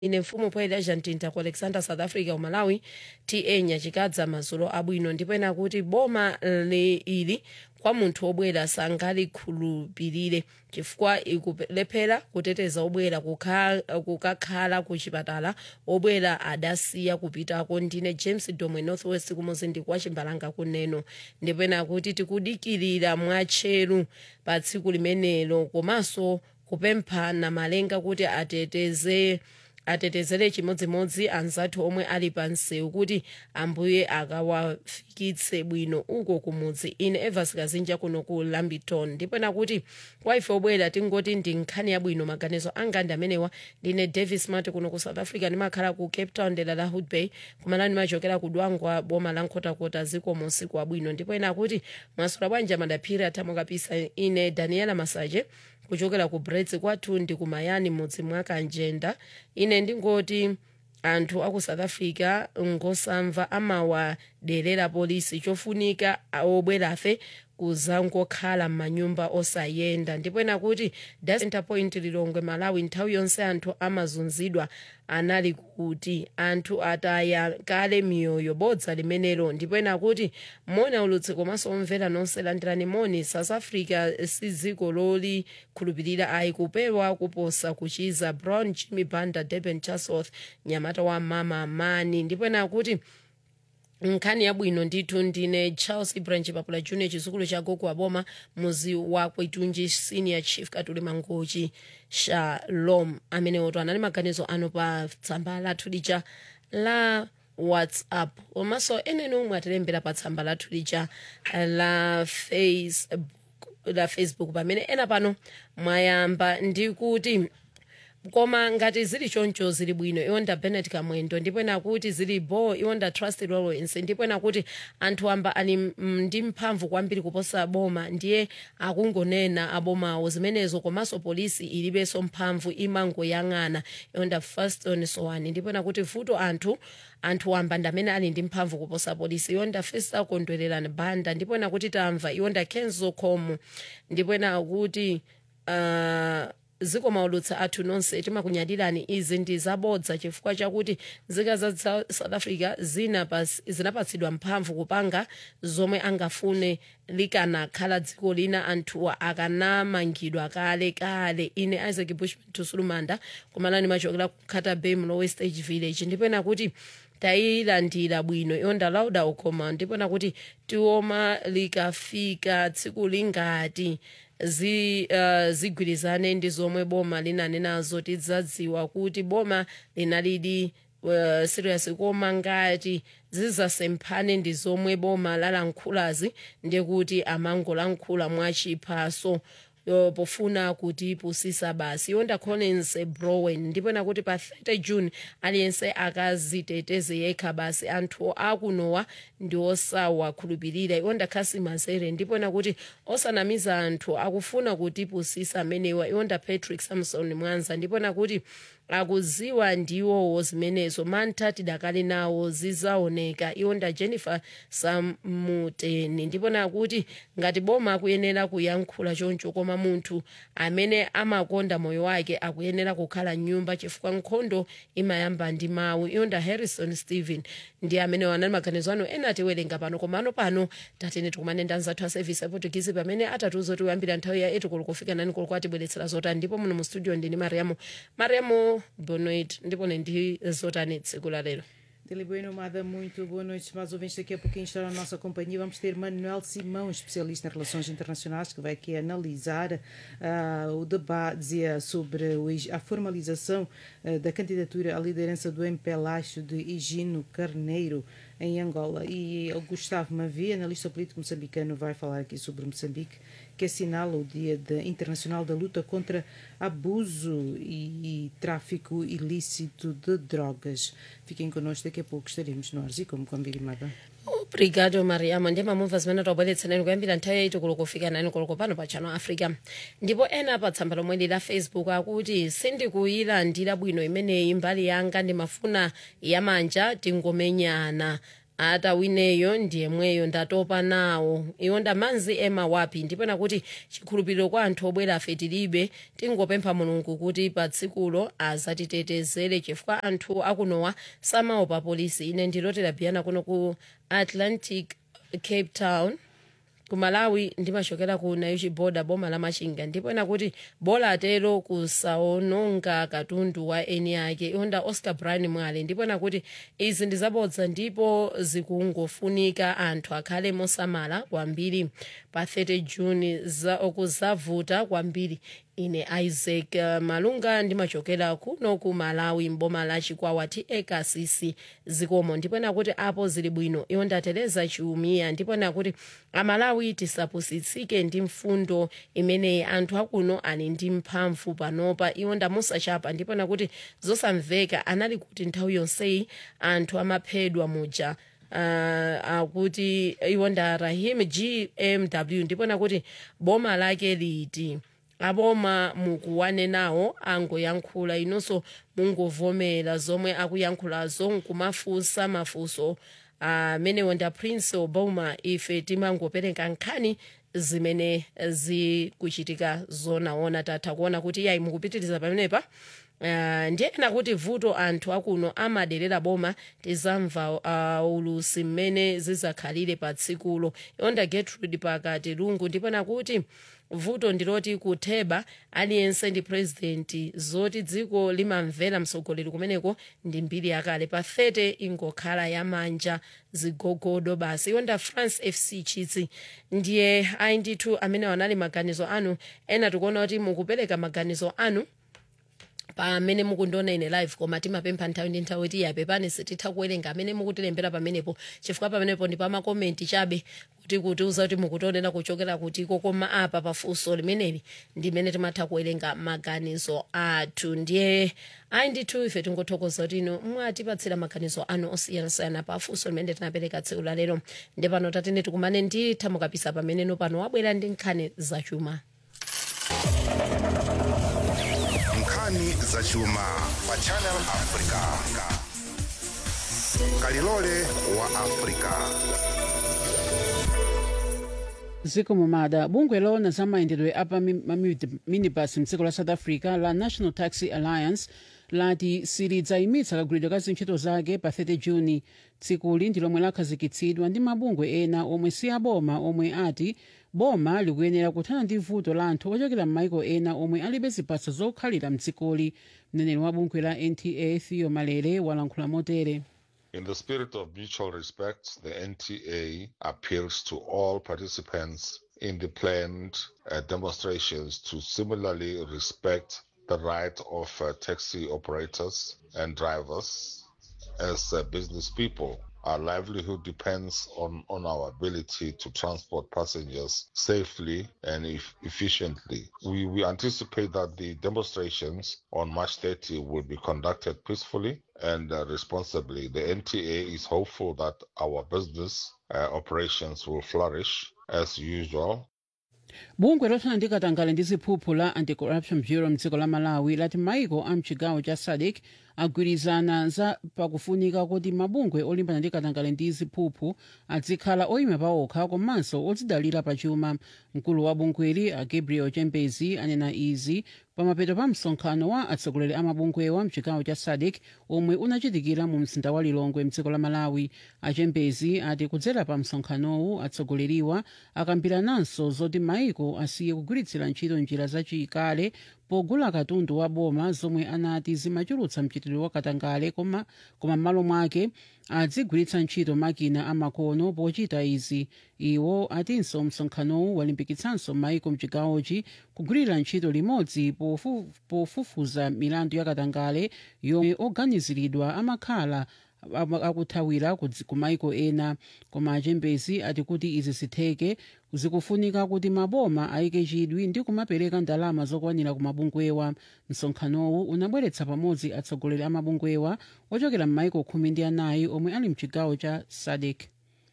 ine mfumu poyera argentina ku alexander south africa umalawi ta nyachikadza madzulo abwino ndipo ena kuti boma le ili kwa munthu obwera sangalikhulupirire chifukwa ikulephera kuteteza obwera kukha- kukakhala ku chipatala obwera adasiya kupitako ndine james domwe northwest kumuzinda kwa chimbalanga kuneno ndipo ena kuti tikudikirira mwatcheru pa tsiku limenelo komanso kupemphana malenga kuti ateteze atetezere chimodzimodzi anzathu omwe ali pa msewu kuti ambuye akawafikitse bwino uko kumudzi ine evas kazinja kuno ku lambiton ndipo nakuti kwa ife obwera tingoti ndi nkhani yabwino maganizo anga ndi amenewa ndine davis mati kuno ku south africa ndimakhala ku cape town dera la hood bay kumalo ndimachokera ku dwangwa boma la nkhotakota ziko musiku wabwino ndipo ena kuti mwasula bwanja madaphiri athamukapisa ine daniela masaje kuchokera ku brits kwathu ndi kumayani mudzi mwa kanjenda ine ndingoti anthu aku south africa ngosamva amawaderera polisi chofunika obwerafe kuzangokhala m'manyumba osayenda ndipo ena kuti da center point lilongwe malawi nthawi yonse anthu amazunzidwa anali kuti anthu ataya kale miyoyo bodza limenelo ndipo ena kuti mona ulutsi komanso omvera nonse landirani moni south africa si dziko lolikhulupirira ayi kupewa kuposa kuchiza brown jimmy banda durban chatsworth nyamata wa mama mani ndipo ena kuti nkhani yabwino ndithu ndine charles ibranch papula junior chizukulu cha gogo aboma muzi wa kwetunji senior chief katuli mangochi shalom amene oto anali maganizo ano pa tsamba lathu lija la whatsapp komanso ena omwe atilembera pa tsamba lathu lija la facebook la facebook pamene ena pano mwayamba ndi kuti koma ngati zili choncho zili bwino iwonda benet kamwendo ndipo ena kuti zili bo iwonda trust lawrence ndipo ena kuti anthu amba ali mm, ndi mphamvu kwambiri kuposa boma ndiye akungonena abomawo zimenezo komanso polisi ilibenso mphamvu imangoyang'ana iwonda faston sowani ndipo ena kuti vuto anthu anthu wamba ndi amene ali ndi mphamvu kuposa polisi iwonda festa kondwererani banda ndipo ena kuti tamva iwonda kenzo khomo ndipo ena kuti uh, ziko maulutsa athu nonse timakunyadirani izi ndi zabodza chifukwa chakuti nzika za Sa- south africa zinapas- zinapatsidwa mphamvu kupanga zomwe angafune likanakhala dziko lina anthuwa akanamangidwa kale kale ine isaac bushman tusulumanda kumalani machokera ku carter bay mlowe stage village ndipo ena kuti tayilandira bwino yonda lauda ukhoma ndipo ena kuti tioma likafika tsiku lingati zi uh, zigwirizane ndi zomwe boma linanenazo tidzadziwa kuti boma linalidi uh, serious koma ngati zizasemphane ndi zomwe boma lalankhulazi ndikuti amangolankhula mwachiphaso yo pofuna kuti pusisa basi yonda collins browen ndipo nakuti pa 30 june aliyense akaziteteze yekha basi anthu akunowa ndi osawakhulupirira iwonda khasi mazere ndipo nakuti osanamiza anthu akufuna kuti pusisa amenewa iwonda patrick samson mwanza ndipo nakuti akuziwa ndiwowo zimenezo mantha tidakali nawo zizaoneka iwonda jennifer samuteni ndipo nakuti ngati boma akuyenera kuyankhula choncho koma munthu amene amakonda moyo wake akuyenera kukhala nyumba chifukwa nkhondo imayamba ndi mawu iwonda harrison stephen ndi amene wanali maganizo ano ena atiwerenga pano komano pano tatene tikumane ndi anzathu a service aportugizi pamene atatiuza kuti kuyambira nthawi ya 8 koloko kufika 9 koloko atibweretsera zotani ndipo muno mu studio ndini mariamo mariamo bonoit ndipo ne ndi zotani tsiku la lero Dele Bueno, Mada, muito boa noite, mais ouvintes. Daqui a pouquinho estará na nossa companhia. Vamos ter Manuel Simão, especialista em relações internacionais, que vai aqui analisar ah, o debate dizia sobre o Ig- a formalização ah, da candidatura à liderança do MPLAXO de Higino Carneiro em Angola. E o Gustavo Mavi, analista político moçambicano, vai falar aqui sobre Moçambique, que assinala o Dia da- Internacional da Luta contra Abuso e, e Tráfico Ilícito de Drogas. Fiquem connosco, daqui a pouco estaremos nós e como combinado. obrigado mariamo ndi mamumva zimene tabweretsaneni kuyambira nthawi yaiti koloko kufika nani koloko pano pa channel africa ndipo ena pa tsamba lomwe li la facebook akuti sindikuyilandira bwino imeneyi mbali yanga ndimafuna yamanja tingomenyana atawineyo ndiyemweyo ndatopa nawo iwo ndamanzi ema wapi ndipena kuti chikhulupiriro kwa anthu obwera afe tilibe tingopempha mulungu kuti pa tsikulo azatitetezere chifukwa anthu akunowa samaopa polisi ine ndilotera biyana kuno ku atlantic cape town ku malawi ndimachokera ku naichi boda boma la machinga ndipena kuti bola atero kusaononga katundu wa eni ake iwonda oscar brian mwale ndipena kuti izi ndizabodza ndipo zikungofunika anthu akhale mosamala kwambiri pa 30 juni za okuzavuta kwambiri ine isaac uh, malunga ndimachokera kuno ku malawi mboma la chikwawa ti ekasisi zikomo ndipena kuti apo zili bwino iwo ndatereza chiumiya ndipena kuti amalawi tisapusitsike ndi mfundo imeneyi anthu akuno ali ndi mphamvu panopa iwo ndamusachapa ndipena kuti zosamveka anali kuti nthawi yonseyi anthu amaphedwa muja uh, akuti iwo nda rahim gmw ndipena kuti boma lake liti aboma mukuwane nawo angoyankhula inonso mungovomera zomwe akuyankhulazo nkumafunsa mafunso amenewo uh, nda prince obama ife timangopereka nkhani zimene zikuchitika zonaona tatha kuona kuti yayi mukupitiriza pamenepa Uh, ndiyena kuti vuto anthu akuno amaderera boma tizamva uh, ulusi mmene zizakhalire pa tsikulo yonda gertrude pakati lungu ndipena kuti vuto ndiloti kutheba aliyense ndi purezidenti zoti dziko limamvera mtsogoleri kumeneko ndi mbiri yakale pa 30 ingokhala yamanja zigogodo basi yonda france fc chitsi ndiye ayi ndithu amene anali maganizo anu ena tikuona kuti mukupereka maganizo anu pamene mukundiona ine live koma timapempha nthawi ndi nthawi kuti yapepani sititha kuwerenga amene mukutilembera pamenepo chifukwa pamenepo ndi pamakomenti chabe kuti kutiuza kuti mukutionera kuchokera kutiko koma apa pafunso limeneli ndimene timatha kuwerenga maganizo athu ndiye ayi ndithu ife tingothokoza kuti ino mwatipatsira maganizo anu osiyanasiyana pa funso limene tinapereka tsiku la lero ndi pano tatene tikumane ndi thamukapisa pameneno pano wabwera ndi nkhani zachuma nkhani zachuma pa channel africa kalilole wa africa ziko mumada bungwe lona za mayendedwe apa minibus mdziko la south africa la national taxi alliance lati silidzayimitsa kagulidwe ka zintchito zake pa 30 juni tsikuli ndi lomwe lakhazikitsidwa ndi mabungwe ena omwe si aboma omwe ati boma likuyenera kuthana ndi vuto la anthu ochokera m'maiko ena omwe alibe ziphaso zokhalira mdzikoli mneneri wa bungwe la nta theo malere walankhula motere In the spirit of mutual respect, the NTA appeals to all participants in the planned uh, demonstrations to similarly respect the right of uh, taxi operators and drivers as uh, business people. Our livelihood depends on, on our ability to transport passengers safely and eff- efficiently. We, we anticipate that the demonstrations on March 30 will be conducted peacefully and uh, responsibly. The NTA is hopeful that our business uh, operations will flourish as usual bungwe lothana ndi katangale ndi ziphuphu la anti-corruption bureau mdziko la malawi lati maiko a mchigawo cha sadc agwirizana za pakufunika kuti mabungwe olimbana ndi katangale ndi ziphuphu azikhala oyima paokha komanso odzidalira pachuma mkulu wa bungweli a gabriel chembezi anena izi pamapeto pa msonkhano wa atsogoleri a mabungwewa mchigawo cha sadc omwe unachitikira mu mzinda wa lilongwe mdziko la malawi achembezi ati kudzera pa msonkhanowu atsogoleriwa akambirananso zoti maiko asiye kugwiritsira ntchito njira zachikale pogula katundu wa boma zomwe anati zimachulutsa mchitidwe wa katangale koma koma m'malo mwake adzigwiritsa ntchito makina amakono pochita izi iwo atinso msonkhanowu walimbikitsanso maiko mchigawochi kugwirira ntchito limodzi pofu- pofufuza milandu ya katangale yomwe oganiziridwa amakhala ama- akuthawira kudzi- ku maiko ena koma achembezi ati kuti izi zitheke zikufunika kuti maboma ayike chidwi ndi kumapereka ndalama zokwanira ku mabungwewa msonkhanowu unabweretsa pamodzi atsogoleri a mabungwewa ochokera m'maiko khumi ndi anayi omwe ali mchigawo cha sadc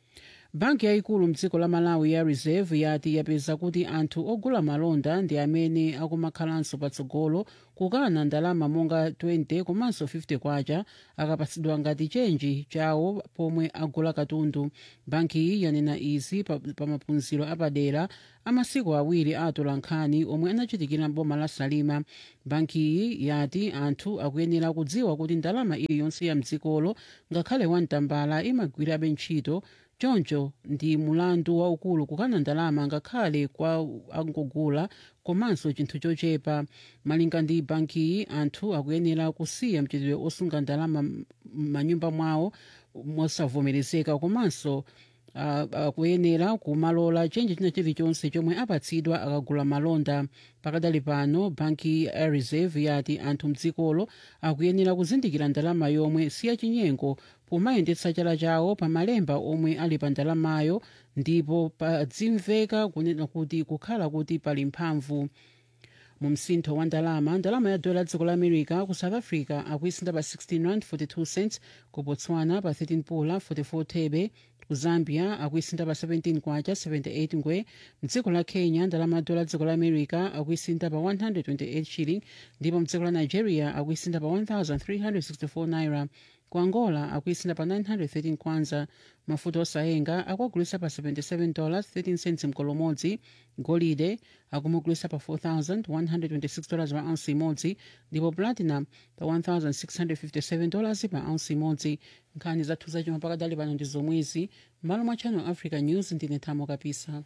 banki yayikulu mdziko la malawi ya reserve yati yapeza kuti anthu ogula malonda ndi amene akumakhalanso patsogolo kukana ndalama monga 20 komanso 50 kwacha akapatsidwa ngati chenji chawo pomwe agula katundu banki iyi yanena izi pa, pa maphunziro apadera amasiku awiri a atolankhani omwe anachitikira mboma la salima banki iyi yati anthu akuyenera kudziwa kuti ndalama iliyonse ya mdzikolo ngakhale wamtambala imagwirabe ntchito choncho ndi mulandu waukulu kukana ndalama ngakhale kwa angogula komanso chinthu chochepa malinga ndi bankiyi anthu akuyenera kusiya mchitidwe osunga ndalama m'manyumba mwawo mosavomerezeka komanso uh, akuyenera kumalola chenji china chilichonse chomwe apatsidwa akagula malonda pakadali pano banki ya reserve yati anthu mdzikolo akuyenera kuzindikira ndalama yomwe siyachinyengo pomayendetsa chala chawo pa malemba omwe ali pa ndalamayo ndipo padzimveka kunena kuti kukhala kuti pali mphamvu mu msintho wa ndalama ndalama ya dola dziko la america ku south africa akuisinda pa 16 rand 42 cents ku botswana pa 13 pula 44 thebe ku zambia akuisinda pa 17 kwacha 78 ngwe mdziko la kenya ndalama ya dola dziko la america akuisinda pa 128 shilling ndipo mdziko la nigeria akuisinda pa 1364 naira ku angola akuisinda pa 913 kwanza mafuta osayenga akuagulisa pa 77 dollars 13 cents mkolo umodzi golide akumugulisa pa 4126 dollars pa ounce imodzi ndipo platinum pa 1657 dollars pa ounce imodzi nkhani zathu zachuma pakadali pano ndi zomwezi m'malo mwa channel africa news ndine thamo kapisa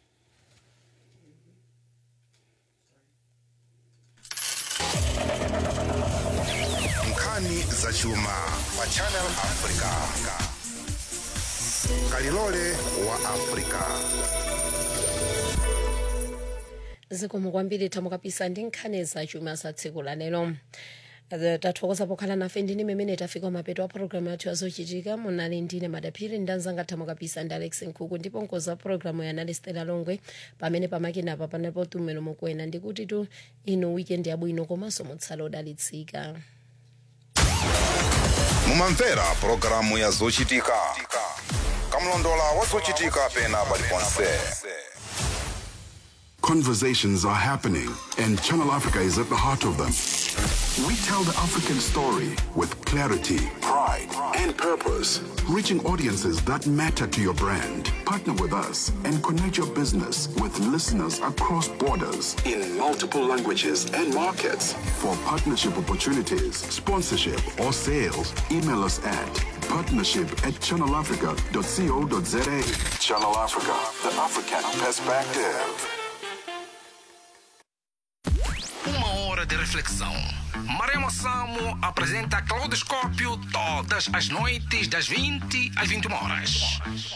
nkhani zachuma pa channel africa kalilole wa africa zikomo kwambiri thamo kapisa ndi nkhani zachuma za tsiku la lero Eh, tathokoza pokhala nafe ndine mmene tafika mapeto a programu yathu yazochitika munali ndine madaphiri ndanzanga thamo kapisa ndi alex nkhuku ndipo nkoza programu yanali stela longwe pamene pamakinapa panapo tumelo mukwena ndikuti tu inu weekend yabwino komanso mutsala odalitsika mumamvera pulogalamu ya zochitika kamlondola wa zochitika pena paliponse Conversations are happening, and Channel Africa is at the heart of them. We tell the African story with clarity, pride, and purpose, reaching audiences that matter to your brand. Partner with us and connect your business with listeners across borders in multiple languages and markets. For partnership opportunities, sponsorship, or sales, email us at partnership at channelafrica.co.za. Channel Africa, the African perspective. Uma hora de reflexão. Maremo Samo apresenta Claudoscópio todas as noites das 20 às 21 horas.